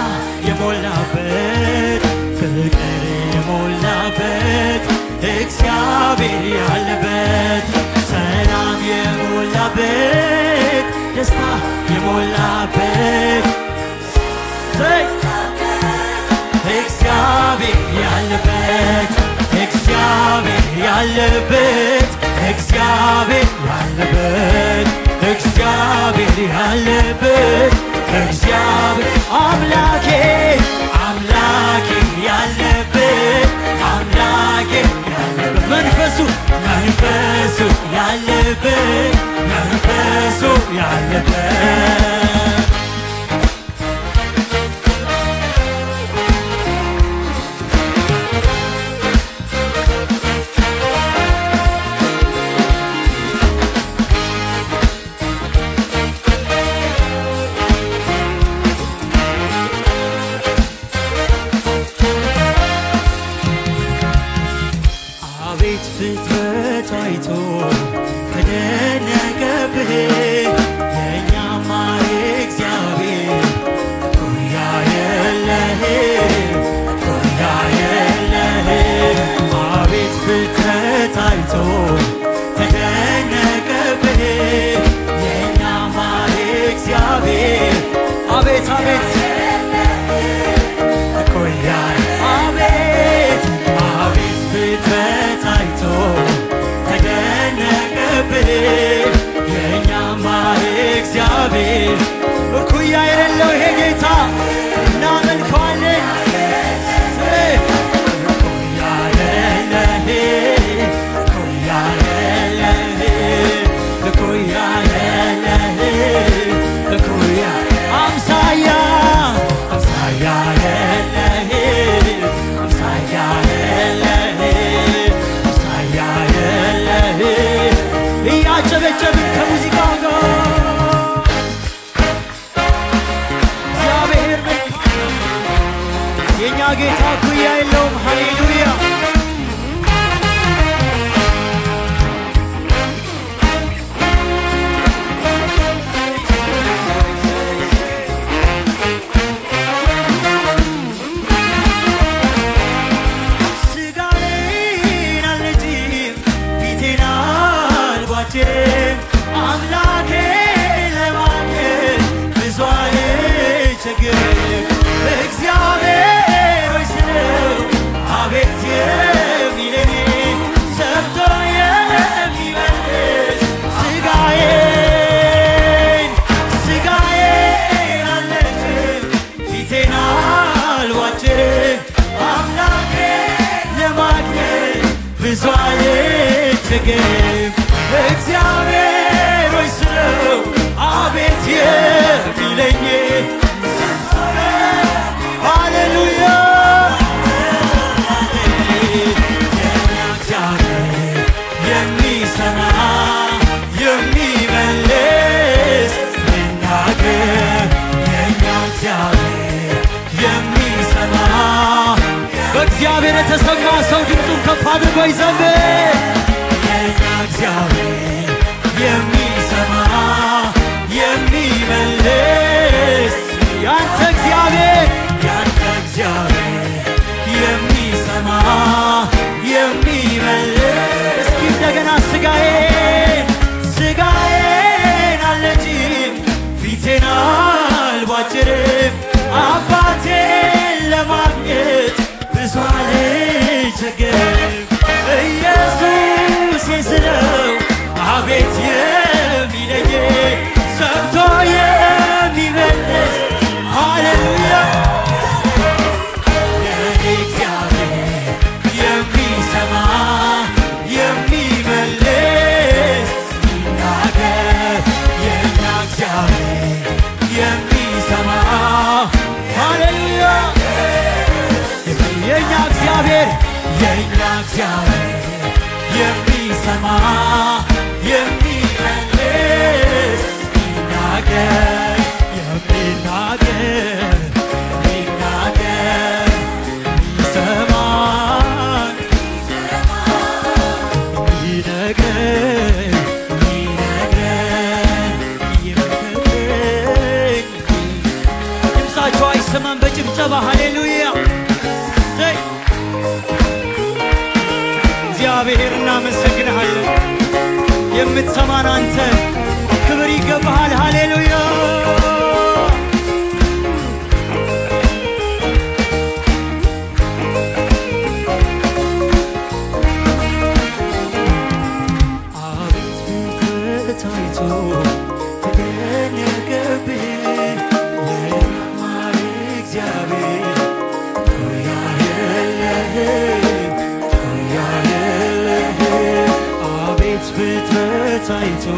የሞላበት ፍቅር የሞላበት እግዚአብሔር ያለበት ሰላም የሞላበት ደስታ የሞላበት ዘይ እግዚአብሔር ያለበት እግዚአብሔር ያለበት እግዚአብሔር ያለበት እግዚአብሔር ያለበት እግዚአብሔር አምላኬ አምላኬ ያለበት አምላኬ ያለበት መንፈሱ መንፈሱ ያለበት መንፈሱ ያለበት አቤት ፍጥረት አይቶ ተደነቀብህ የእኛማ እግዚአብሔር ኩያ የለህ ኩያ የለህ አቤት ፍጥረት አይቶ ተደነቀብህ የእኛማ እግዚአብሔር አቤት አቤት እኮያ አቤት አቤት ፍጥረት አይቶ ተደነቀብህ የእኛማ እግዚአብሔር እኩያ የሌለው ይሄ ጌታ እናመልከዋለን እኩያ የለህ እኩያ የለህ እኩያ የለህ እኩያ አምሳያ አምሳያ የለህ አምሳያ የለህ አምሳያ የለህ እያጨበጨብን ከሙዚቃው ጋር እግዚአብሔር መልካም የእኛ ጌታ እኩያ የለውም። ሃሌሉያ ስጋዬን አልነጭም ፊቴን አልቧጭርም አምላኬ ለማግኘት ብዙ አልቸገርም እግዚአብሔር ሆይ ስለው አቤት የሚለኝ ሰምቶ የሚመልስ ስጋዬን ስጋዬን አልነጭም ፊቴን አልቧጭርም አምላኬ ለማግኘት ብዙ አልቸገርም እግዚአብሔር ሆይ ስለው አቤት የሚለኝ ሃሌሉያ የእኛ እግዚአብሔር የሚሰማ የሚመልስ ሲናገር የእኛ እግዚአብሔር የሚሰማ በእግዚአብሔር የተሰማ ሰው ድምፁን ከፍ አድርጎ ይዘምር። የእኛ እግዚአብሔር የሚሰማ የሚመልስ ያንተ እግዚአብሔር ያንተ እግዚአብሔር የሚሰማ የሚመልስ እስኪ እንደገና ስጋዬን ስጋዬን አልነጭም ፊቴን አልቧጭርም አባቴን ለማግኘት ብዙ አልቸገርም ኢየሱስ ስለው አቤት የሚለኝ ሰምቶ የሚመልስ ሃሌሉያ የኔ እግዚአብሔር የሚሰማ የሚመልስ ሲናገር የእኛ እግዚአብሔር የሚሰማ ሃሌሉያ የእኛ እግዚአብሔር የእኛ እግዚአብሔር የሚሰማ የሚመልስ ሲናገር የሚናገር የሚናገር ይሰማል ይነግረን ይነግረን ይመክረን ድምፃቸው አይሰ የሚሰማን በጭብጨባ ሃሌሉያ ዘይ እግዚአብሔር እናመሰግንሃለን። የምትሰማን አንተ ክብር ይገባሃል። ሃሌሉያ አቤት ፍቅር ታይቶ ተደነቀብህ የማር እግዚአብሔር ሆያ የለህም ሆያ የለህም አቤት ፍጥረት ታይቶ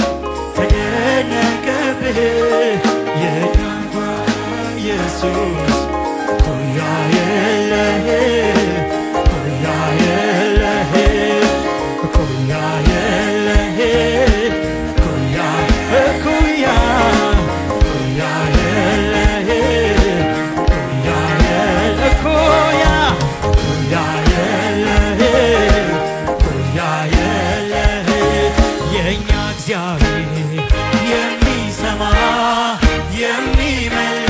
ተደነቀብህ የዳንኳ ኢየሱስ ሆያ የለህም ሆያ የለህም እኩያ የለህም እኩያ እኩያ እኩያ የለህም እኩያ የለ- እኩያ እኩያ የለህም እኩያ የለህም የእኛ እግዚአብሔር የሚሰማ የሚመልስ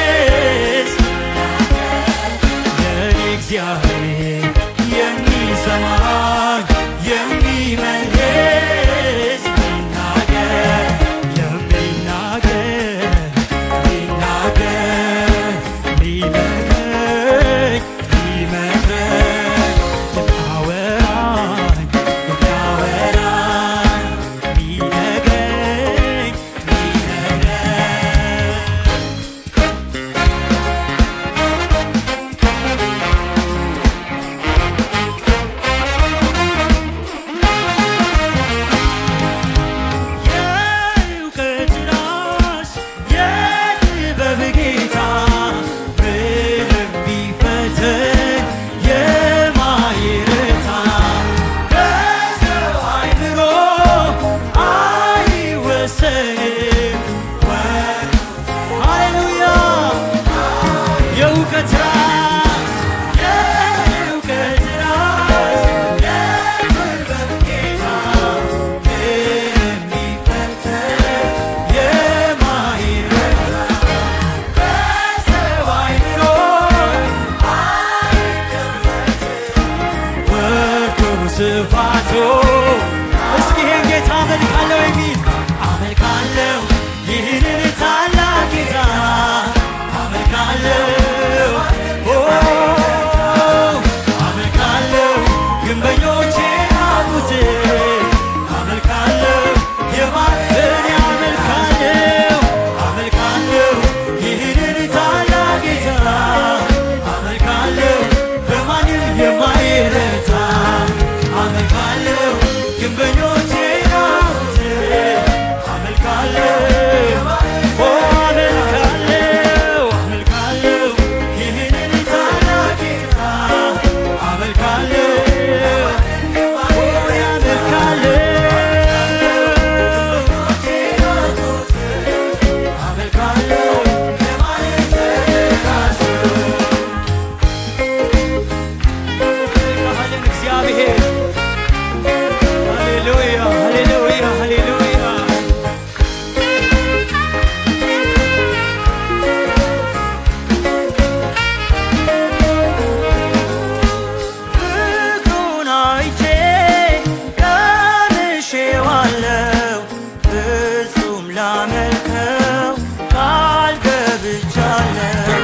የኔ እግዚአብሔር የሚሰማኝ የሚመልስ ሚናገር የሚናገር ሚናገር ሚመክረኝ ሚመክረኝ የሚያወራኝ የሚያወራኝ ሚነግረኝ ሚነግረኝ የእውቀት ራስ የጥበብ ጌታ ምንም ቢፈተን የማይረታ በሰው አይምሮ አይወሰንም። ሃሌሉያ የእውቀት ራስ የእውቀት ራስ የጥበብ ጌታ ምንም ቢፈተን የማይረታ በሰው አይምሮ ወርዱ ስፋቱ እስኪ ይህን ጌታ አመልካለሁ የሚል አመልካለሁ ይህንን ታላቅ ጌታ አመልካለሁ ኦ፣ አመልካለሁ ግንበኞቼ ናቁት አመልካለሁ የማን አመልካለሁ አመልካለሁ ይህንን ታላቅ ጌታ አመልካለሁ በማንም የማይረታ አመልካለሁ ግንበኞቼ ናቁት አመልካለሁ ኦ፣ አመልካለሁ አመልካለሁ ይህንን ታላቅ ጌታ አመልካለሁ ኦ፣ አመልካለሁ አመልካለሁ ባህልን እግዚአብሔር ሃሌሉያ ሃሌሉያ ሃሌሉያ ፍቅሩን አይቼ ቀምሼዋለሁ ፍጹም ላመልከው ቃል ገብቻለሁ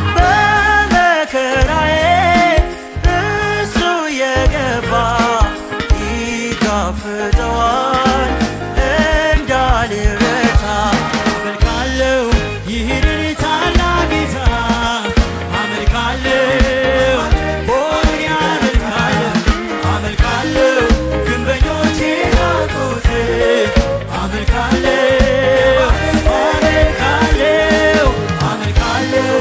በመከራዬ እሱ የገባ ይጋፍጠዋል እንዳልረታ አመልካለሁ ይህንን ታላቅ ጌታ አመልካለሁ ሆን አመልካለሁ አመልካለሁ ግንበኞቼ ናቁት አመልካለሁ አመልካለሁ አመልካለሁ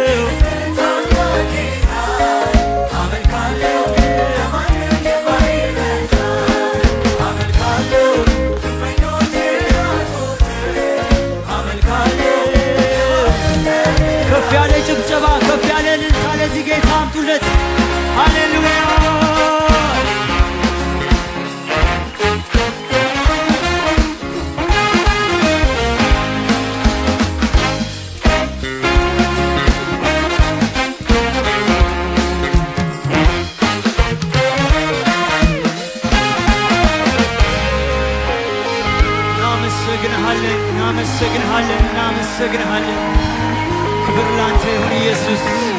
አመልካለሁ አመልካለሁ ግንበኞቼ ናቁት አመልካለሁ ከፍ ያለ ጭብጨባ ከፍ ያለ እልልታ ለዚህ ጌታ አምጡለት። ሃሌሉያ ላንተ ይሁን ኢየሱስ